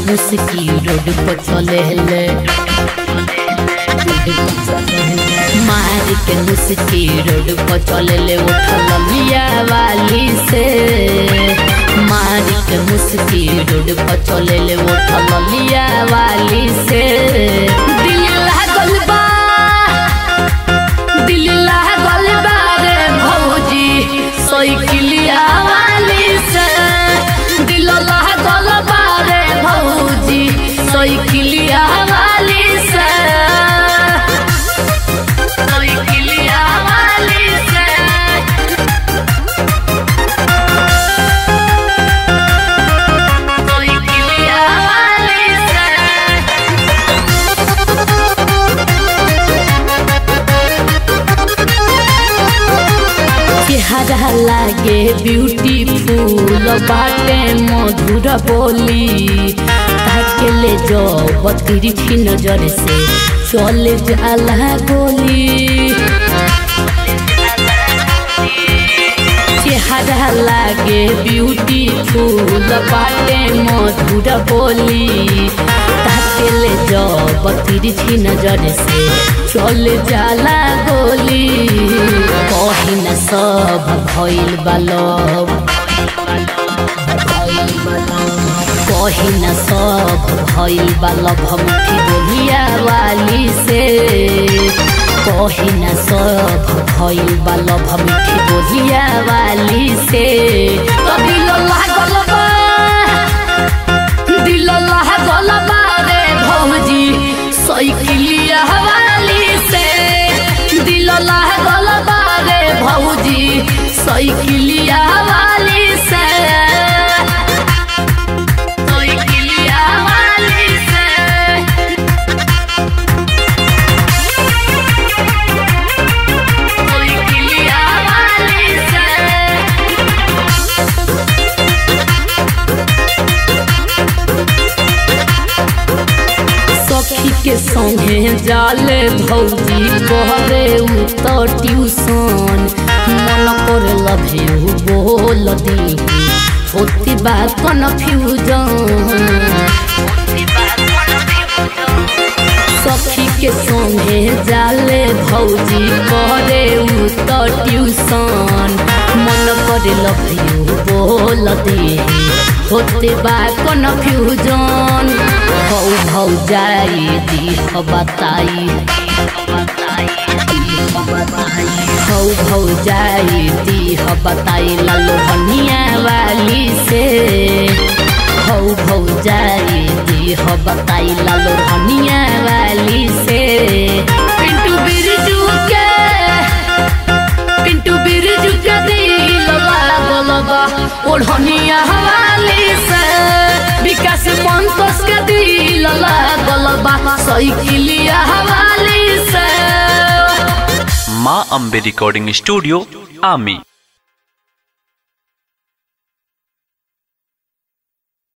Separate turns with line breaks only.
मुस्की रोड पर चले ले मार के मुस्की रोड पर चले ले उठल लिया वाली से मार के मुस्की रोड पर चले ले उठल लिया वाली से दिल लागल बा दिल लागल बा रे भौजी साइकिलिया वाली से दिल लागल बा रे भौजी साइकिलिया वाली से साइकिलिया वाली से साइकिलिया वाली से चेहरा लागे ब्यूटीफुल बाटे मधुर बोली ताके ले जो बतिरछी नजर से चल जाला गोली चेहरा लागे ब्यूटीफुल बाटे मधुर बोली ताके ले जो बतिरछी नजर से चल जाला गोली कही न सब भइल बालब कही न सब भइल बालब मुठी बोलिया वाली से कही न सब भइल बालब मुठी बोलिया वाली से तो दिल लागल बा दिल लागल बा रे भौजी साइकिलिया वाली से दिल लागल बा रे भौजी साइकिलिया वाली से साइकिलिया वाली से साइकिलिया वाली से सखी के संगे जाले भौजी कहरे उ तो ट्यूशन मन कर लभे बोल दी होती बात कन्फ्यूजन सखी के संगे जाले भौजी करे उ तो ट्यूशन मन करे लभियो बोल दे होते बा कन्फ्यूजन भौ भौ जाई दी बताई भौ भौ जाई दी बताई लालो हनिया वाली से भौ भौ जाई दी बताई लालो हनिया वाली से पिंटू बिरजू के पिंटू बिरजू के दिल लागल बा ओढ़निया वाली से विकास मंतोष के दिल लागल बा साइकिलिया वाली से
माँ अम्बे रिकॉर्डिंग स्टूडियो आमी